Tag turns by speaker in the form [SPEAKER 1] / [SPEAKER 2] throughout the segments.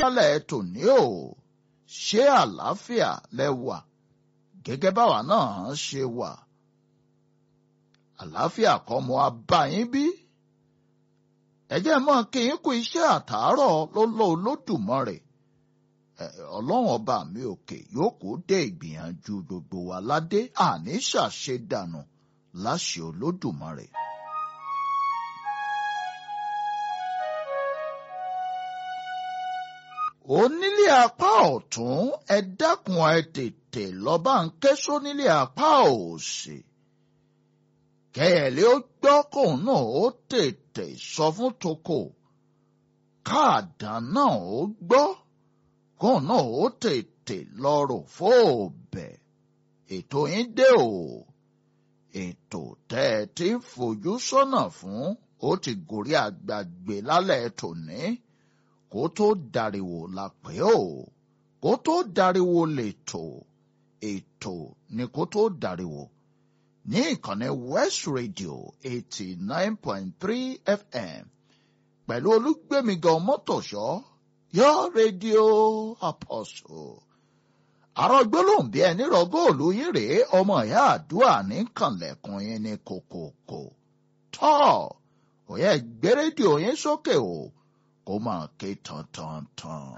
[SPEAKER 1] lálẹ́ tòní o ṣé àlàáfíà lẹ wà gẹ́gẹ́ báwa náà ṣe wà àlàáfíà kọ́ mo abáyín bí ẹ jẹ́ mọ́ kí n kú iṣẹ́ àtàárọ̀ lọ́lọ́ Olódùmarè ọlọ́run ọba mi òkè yóò kó dé ìgbìyànjú gbogbo wa ládé àní ṣàṣedànù láṣẹ Olódùmarè. onílé apá ọ̀tún ẹ dákun ẹ tètè lọ́ba ń ké sónílé apá òsì kẹ́yẹ̀lẹ́ ó gbọ́ kóun náà ó tètè sọ fún toko káàdán náà ó gbọ́ kóun náà ó tètè lọ́rọ̀ fóòbẹ̀ ètò yín dé o ètò tẹ́ ẹ ti ń fojú sọ́nà fún ó ti gòrí àgbàgbé lálẹ́ tòní kó tó dariwo la pè ó kó tó dariwo lè tò ètò ni kó tó dariwo ní ìkànnì West Radio eighty nine point three FM pẹ̀lú olúgbẹ̀mígan mọ́tòṣọ́ yọ rédíò Apostle àrò gbólóhùn bí ẹni rọ góòlù yín rèé ọmọ ìyá àdúrà ní kànlẹ̀kùn yín ní kòkòkò tọ́ òye gbé rédíò yín sókè o kó máa ké tantantan.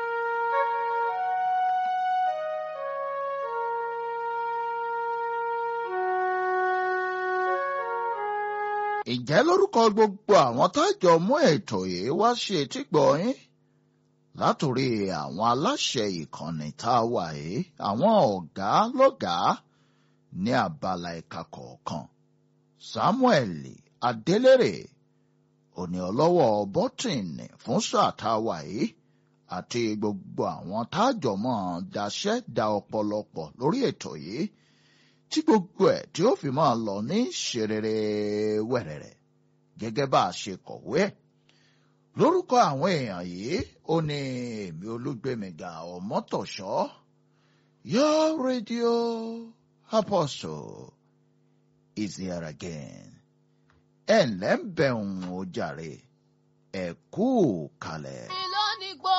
[SPEAKER 1] ìjẹ́ lórúkọ gbogbo àwọn tájọ mú ètò yìí wá sí etígbọ̀ yín látòrí àwọn aláṣẹ ìkànnì tá a wà yìí àwọn ọ̀gá lọ́gàá ní abala ẹ̀ka kọ̀ọ̀kan Samuel Adélèrè òní ọlọ́wọ́ bọ́tìnì fún sáà tá a wà yìí àti gbogbo àwọn tájọ mọ́ daṣẹ́ da ọ̀pọ̀lọpọ̀ lórí ètò yìí tí gbogbo ẹ̀ tí ó fi máa lọ ní ṣerere wẹ̀rẹ̀rẹ̀ gẹ́gẹ́ bá a ṣe kọ̀wé ẹ̀ lórúkọ àwọn èèyàn yìí ó ní èmi olúgbèmíga ọmọtọ̀ṣọ́ your radio apostle is here again ẹ ǹlẹ́ ń bẹ̀rùn ó jàre ẹ kú kalẹ̀.
[SPEAKER 2] ìlónìgbò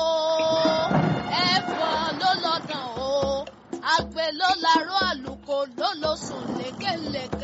[SPEAKER 2] ẹ̀fọ́ ló lọ́dàn o àgbẹ̀ ló larọ́ àlùkò ló lọ sùn lékelèké.